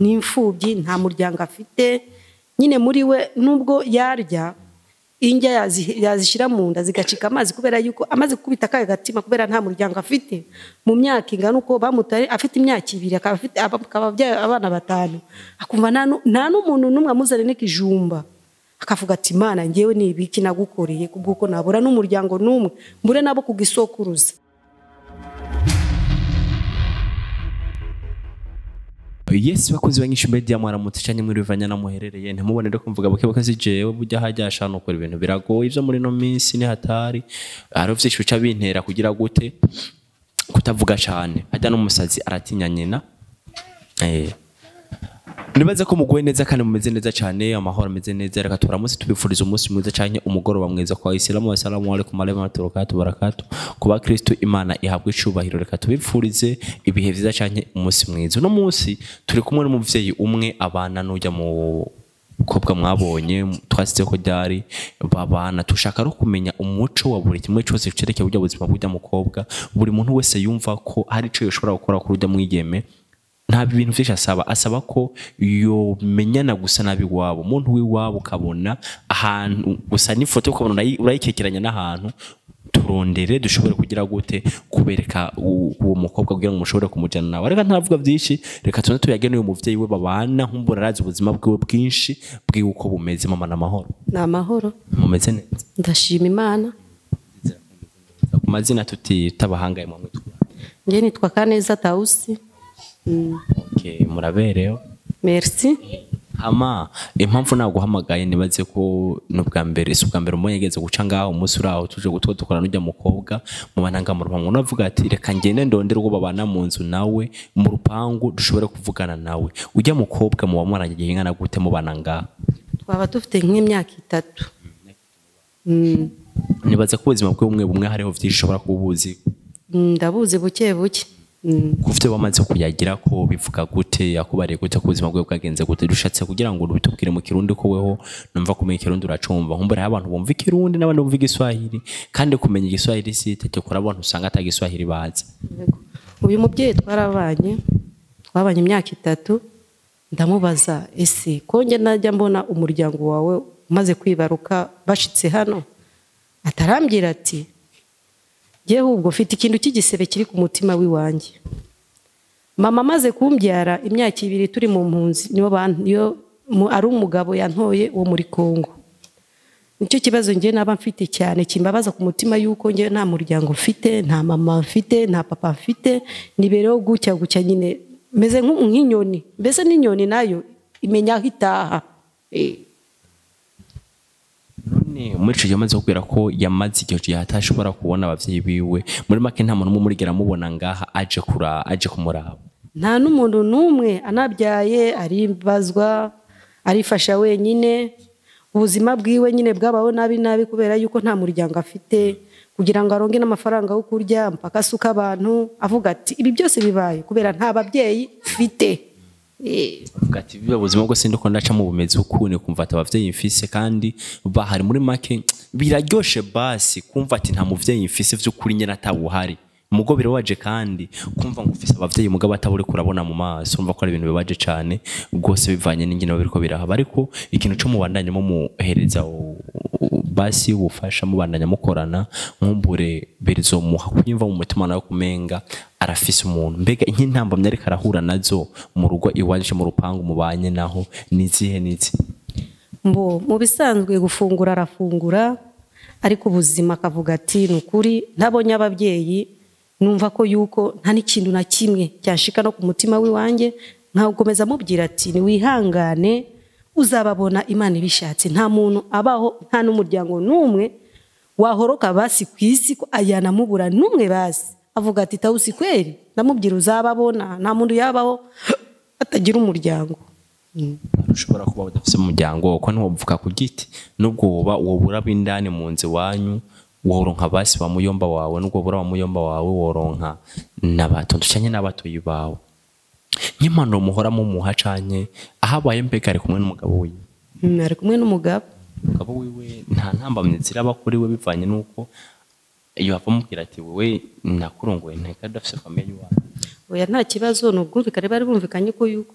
ni imfubyi nta muryango afite nyine muri we nubwo yarya indya yazi- yazishyira mu nda zigacika amazi kubera yuko amaze gukubita akahe gatima kubera nta muryango afite mu myaka ingana uko bamutaye afite imyaka ibiri akaba afite akaba abyaye abana batanu akumva nta nu- nta n'umuntu n'umwe amuzanye n'ikijumba akavuga ati imana ngewe ni ibiki nagukoreye kubw'uko nabura n'umuryango n'umwe mbure nabo kugisokuruza Yes bakozi banyinshi media mwaramutse cyane muri bivanya na muherereye ntimubone rero kumvuga buke buke zijewe burya hajya ashana ukora ibintu biragoye ivyo muri no minsi ni hatari hari vyinshi bica bintera kugira gute kutavuga cyane hajya n'umusazi aratinya nyina eh Nibaza ko muguwe neza kandi mumeze neza cyane amahoro ameze neza reka turamutse tubifuriza umunsi mwiza cyane umugoroba mwiza kwa Islamu assalamu alaikum warahmatullahi wabarakatuh barakatuh kuba Kristo Imana ihabwe icubahiro reka tubifurize ibihe vyiza cyane umunsi mwiza uno munsi turi kumwe n'umuvyeyi umwe abana n'ujya mu kobwa mwabonye twasize ko ryari babana tushaka no kumenya umuco wa buri kimwe cyose cerekeye burya buzima bw'ujya mukobwa buri muntu wese yumva ko hari ico yoshobora gukora kuri ujya mwigeme nta bintu byinshi asaba asaba ko yomenyana gusa nabi iwabo umuntu w'iwabo ukabona ahantu gusa n'ifoto ukabona urayi- urayikekeranya n'ahantu turondere dushobore kugira gute kubereka u- uwo mukobwa kugira ngo mushobore kumujyana nawe reka ntavuga byinshi reka tuze tuyage n'uyu muvyeyi we babana nkumbura arazi ubuzima bwiwe bwinshi bwiwe uko bumeze mama n'amahoro ni amahoro mumeze neza ndashima imana ku mazina tutita abahangaye mu mitwe njye nitwa kaneza tawusi Mm, okay, murabereho merci hama impamvu naguhamagaye nibaze ko n'ubwa mbere si ubwa mbere umuntu yageze guca ngaho umunsi uri aho tuje gutwa dukora n'ujya mukobwa mu bananga mu rupangu unavuga ati reka ngende ndondere uwo babana mu nzu nawe mu rupangu dushobore kuvugana nawe ujya mukobwa muba mwarangiye ingana gute mubana ngaha twaba dufite nk'imyaka itatu Mm, nibaza ko ubuzima bwe bumwe bumwe hariho byinshi ushobora kuba ubuzi mm, ndabuzi buke buke Mm, ku byo wamaze kuyagira ko bivuga gute yakubariye gute ko ubuzima bwe bwagenze gute dushatse kugira ngo bitubwire mu kirundi ko weho numva kumenya ikirundi uracumva nkumbura abantu bumva ikirundi n'abandi bumva igiswahili kandi kumenya igiswahili si itegeko abantu usanga ata giswahili bazi yego. uyu mubyeyi twarabanye twabanye imyaka itatu ndamubaza ese ko njye najya mbona umuryango wawe umaze kwibaruka bashitse hano atarambwira ati jyewe ubwo mfite ikintu cy'igisebe kiri ku mutima w'iwanjye mama amaze kumbyara imyaka ibiri turi mu mpunzi niyo ban- niyo mu- ari umugabo yantoye wo muri kongo nicyo kibazo njye naba mfite cyane kimbabaza ku mutima yuko njye nta muryango mfite nta mama mfite nta papa mfite nibereho gutya gutya nyine meze nk'u- nk'inyoni mbese n'inyoni nayo imenya aho itaha Eh, none muri icyo gihe amaze kubwira ko yamaze igihe gihe atashobora kubona ababyeyi biwe muri make nta muntu umwe umurigera amubona ngaha aje kura aje kumuraba nta n'umuntu n'umwe anabyaye aribazwa arifasha wenyine ubuzima bwiwe nyine bwabaho nabi nabi kubera yuko nta muryango afite kugira ngo aronge n'amafaranga yo kurya mpaka asuka abantu avuga ati ibi byose bibaye kubera nta babyeyi mfite Eh, avuga ati biba ubuzima bwose ndiko ndacamo bumeze ukuntu kumva ati abavyeyi mfise kandi bahari muri make biraryoshe basi kumva ati nta muvyeyi mfise vy'ukuri nyene atawuhari mugo birabaje kandi kumva ngo ufise abavyeyi mugabo ataburi kurabona mu maso urumva ko ari ibintu bibaje cane rwose bivanye n'ingene biriko birahaba ariko ikintu co mubandanye mu muhereza u- u- basi ubufasha mubandanya mukorana nkumbure birizomuha kunyumva mu mutima nawe kumenga arafise umuntu mbega nk'intambamyi ariko arahura nazo mu rugo iwaje mu rupangu mubanye naho nizihe nizi mbo mu bisanzwe gufungura arafungura ariko ubuzima akavuga ati ni ukuri ntabonye ababyeyi numva ko yuko nta n'ikintu na kimwe cyanshika no ku mutima w'iwanjye nkakomeza amubwira ati niwihangane uzababona imana ibishatse nta muntu abaho nta n'umuryango n'umwe wahoroka basi ku isi ko ayanamubura n'umwe basi avuga ati tawusi kweri ndamubwira uzababona nta muntu yabaho atagira umuryango ushobora kuba udafise umuryango ko ntiwovuga ku giti nubwo woba wobura b'indani mu nzu iwanyu woronka basi ba muyomba wawe nubwo wobura ba muyomba wawe woronka n'abatonto canke n'abatoyi bawe nk'impanuro muhora mumuha canke ahabaye mbega ari kumwe n'umugabo wiwe Mm, ari kumwe n'umugabo umugabo wiwe nta ntambamyi ziraba kuri we bivanye n'uko iyo hava amubwira ati wowe nakurongoye nteka udafise famiye y'iwawe oya nta kibazo ni ubwumvikane bari bumvikanye ko yuko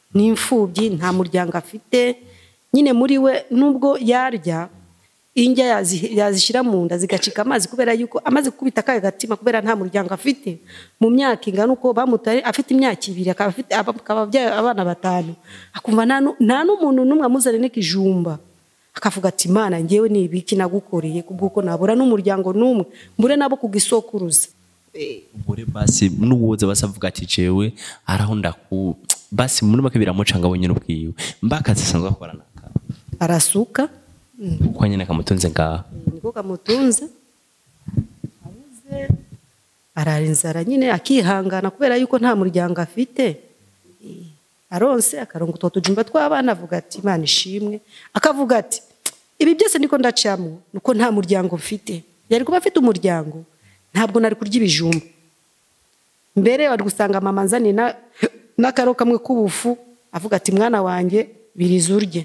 ni imfubyi nta muryango afite nyine muri we nubwo yarya indya yazi- yazishyira mu nda zigacika amazi kubera yuko amaze gukubita akahe gatima kubera nta muryango afite mu myaka ingana uko bamutaye afite imyaka ibiri akaba afite aba- akaba abyaye abana batanu akumva nta nu- nta n'umuntu n'umwe amuzanira n'ikijumba akavuga ati imana ngewe ni ibiki nagukoreye kubw'uko nabura n'umuryango n'umwe mbure nabo kugisokuruza ubure basi n'uwoza basavuga ati jewe araho ndaku basi muri make biramucanga wenyine ubwiwe mbakazi asanzwe akorana arasuka uko nyine kamutunze ngaha niko kamutunze abuze arara inzara nyine akihangana kubera yuko nta muryango afite Eh, aronse akarongo utwo tujumba tw'abana avuga ati imana ishimwe akavuga ati ibi byose niko ndacamo nuko nta muryango mfite yari kuba afite umuryango ntabwo nari kurya ibijumba mbere wari gusanga mama nzaniye na- n'akaro kamwe k'ubufu avuga ati mwana wanjye biriza urye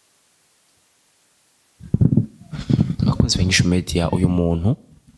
abakunzi benshi media uyu muntu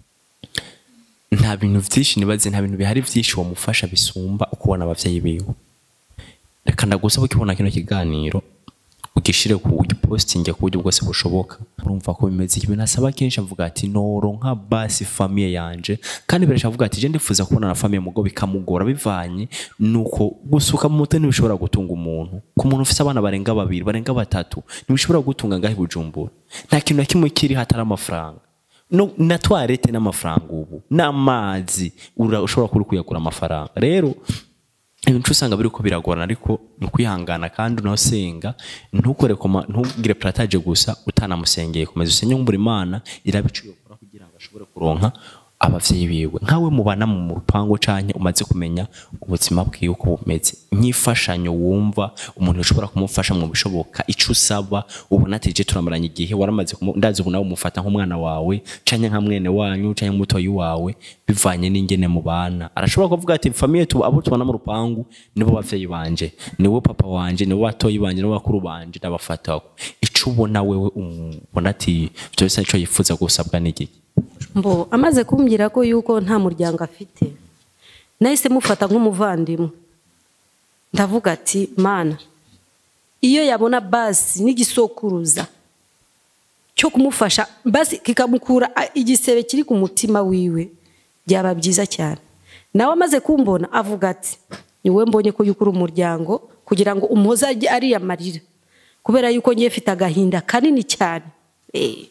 nta bintu byinshi nibaze nta bintu bihari byinshi wamufasha bisumba ukubona abavyeyi biwe reka ndagusaba ukibona kino kiganiro ugishire ku ugipostinge ku buryo bwose bushoboka urumva ko bimeze ibintu asaba kenshi avuga ati noro nka basi famiye yanje kandi birashaka avuga ati je ndifuza kubona na famiye mugo bikamugora bivanye nuko gusuka mu mutwe ntibishobora gutunga umuntu ku muntu ufise abana barenga babiri barenga batatu ntibishobora gutunga ngaho i bujumbura nta kintu na kimwe kiri hatari amafaranga no, na toilette n'amafaranga ubu n'amazi ura- ushobora kuri kuyagura amafaranga rero ibintu usanga biriko biragorana ariko ni ukwihangana kandi unasenga ntukore koma ntugire plataje gusa utanamusengeye komeza usenge nk'umbura imana irabicuye ukora kugira ngo ashobore kuronka abavyeyi biwe nkawe mubana mu rupango canke umaze kumenya ubuzima bwiwe uko bumeze nk'imfashanyo wumva umuntu ushobora kumufasha mu bishoboka ico usaba ubona ati je turamaranye igihe waramaze kumu- ndazi ubu nawe umufata nk'umwana wawe canke nka mwene wanyu canke mutoyi wawe bivanye n'ingene mubana arashobora kuvuga ati famiye tu abo tubana mu rupangu nibo bavyeyi banje nibo papa wanje nibo batoyi banje nibo bakuru banje ndabafata ico ubona wewe ubona ati vyose ico yifuza gusabwa n'igiki mbo amaze kumbwira ko yuko nta muryango afite nahise mufata nk'umuvandimwe ndavuga ati mana iyo yabona basi n'igisokuruza cyo kumufasha basi kikamukura a- igisebe kiri ku mutima wiwe byaba byiza cyane nawe amaze kumbona avuga ati ni wowe mbonye ko yuko uri umuryango kugira ngo umuhoze ajye ariyamarira kubera yuko ngiye mfite agahinda kanini cyane Eh.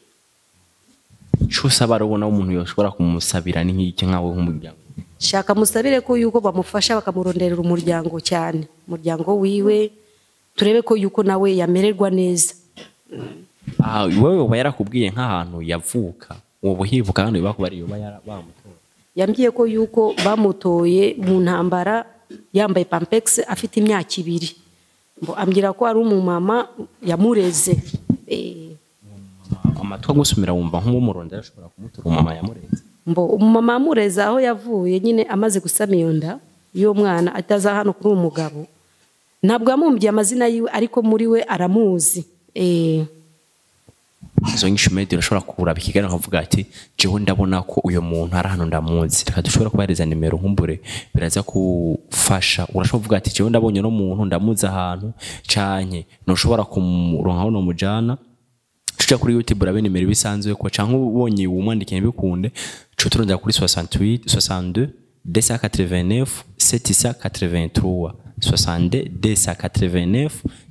ico usaba arabona umuntu yoshobora kumusabira ni nk'iki nkawe nk'umuryango shaka musabire ko yuko bamufasha bakamuronderera umuryango cyane umuryango wiwe turebe ko yuko nawe yamererwa neza Ah, wewe uba yarakubwiye nk'ahantu yavuka ubu hivuka hano biba kuba ariyo bamutora yambwiye ko yuko bamutoye mu ntambara yambaye pampegisi afite imyaka ibiri Ngo ambwira ko ari umumama yamureze Eh, amatwi agusumira wumva nk'uw'umuronda ashobora kumutora umama yamureze mbo umumama yamureze aho yavuye nyine amaze gusama iyo nda y'uwo mwana ataza hano kuri uwo mugabo ntabwo yamumbye amazina yiwe ariko muri we aramuzi Eh, izo nyinshi media urashobora kuraba ikiganiro ukavuga ati jewe ndabona ko uyu muntu ari hano ndamuzi reka dushobora kubahereza nimero nkumbure biraza kufasha urashobora kuvuga ati jewe ndabonye no muntu ndamuzi ahantu canke ntushobora kumuronka aho nomujana tuja kuri youtube urabe nimero ibisanzwe ko canke ubonye umwandikiye bikunde co turondera kuri 68 62 289 783 62 289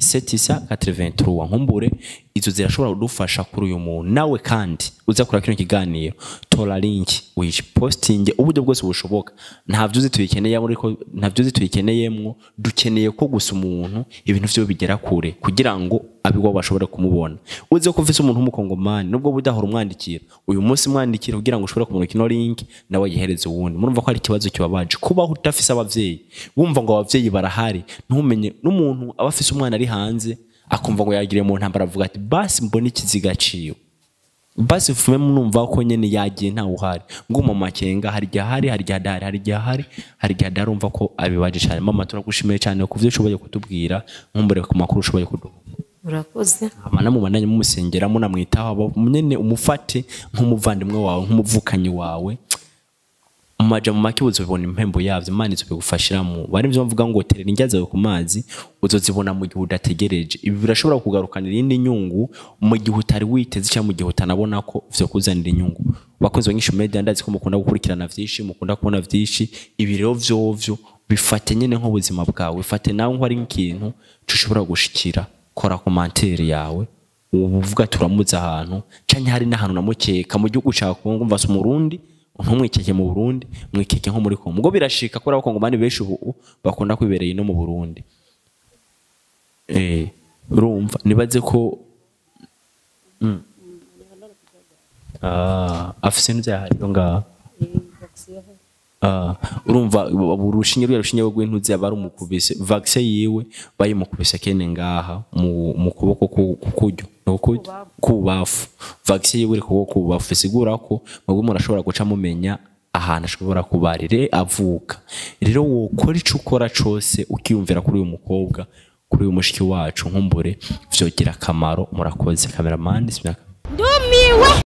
783 nkumbure izo zirashobora kudufasha kuri uyu muntu nawe kandi uza kura kino kiganiro tora link uyipostinge uburyo bwose bushoboka ntavyo uzi tuyikeneye ariko ntavyo uzi tuyikeneyemwo dukeneye ko gusa umuntu ibintu vyo bigera kure kugira ngo abiwa bashobore kumubona uzi ko ufise umuntu w'umukongomani nubwo budahora umwandikira uyu munsi mwandikira kugira ngo ushobore kumurika ino link nawe yihereze uwundi murumva ko hari ikibazo kibabaje kubaho udafise abavyeyi wumva ngo abavyeyi barahari ntumenye n'umuntu aba afise umwana ari hanze akumva ngo yagiriye mu ntambara avuga ati basi mbone ikiziga ciwe basi fume munumva ko nyene yagiye ntawe uhari ngo mu makenga hari igihe ahari hari igihe adahari hari igihe ahari hari igihe adahari urumva ko abibaje cyane mama turagushimiye cyane ku byo ushoboye kutubwira nkumbure ku makuru ushoboye kuduha urakoze amana mubandanye mumusengera munamwitaho abo nyene umufate nk'umuvandimwe wawe nk'umuvukanyi wawe mu majambo make uzobibona impembo yavyo imana izobigufashiramo bari byo bavuga ngo terera indya zawe ku mazi uzozibona mu gihe udategereje ibi birashobora kugarukanira iyindi nyungu mu gihe utari witeze cyangwa mu gihe utanabona ko vyo kuzanira inyungu bakozi banyinshi media ndazi ko mukunda gukurikirana vyinshi mukunda kubona vyinshi ibi rero vyovyo bifate nyene nk'ubuzima bwawe bifate nawe nko ari nk'ikintu tushobora gushikira kora komantere yawe uvuga turamuza ahantu canke hari n'ahantu namukeka mu gihugu cyawe kumva se umurundi ntumwikeke mu Burundi mwikeke nko muri Kongo ubwo birashika kubera ko ngomani benshi ubu bakunda kwibereye no mu Burundi eh urumva nibaze ko mm. ah afise n'ivyaha rero ngaha Ah, urumva urushinge rwa rushinge rw'intuzi aba ari umukubise vaccine yiwe bayimukubise kene ngaha mu mu kuboko ku- kukuryo nukuryo kubafu vaccine yiwe iri ku kuboko kubafu bisigura ko mwebwe murashobora guca mumenya ahantu ashobora kubarire avuka rero wokora ico ukora cose ukiyumvira kuri uyu mukobwa kuri uyu mushiki wacu nkumbure vyogira akamaro murakoze cameraman ndumiwe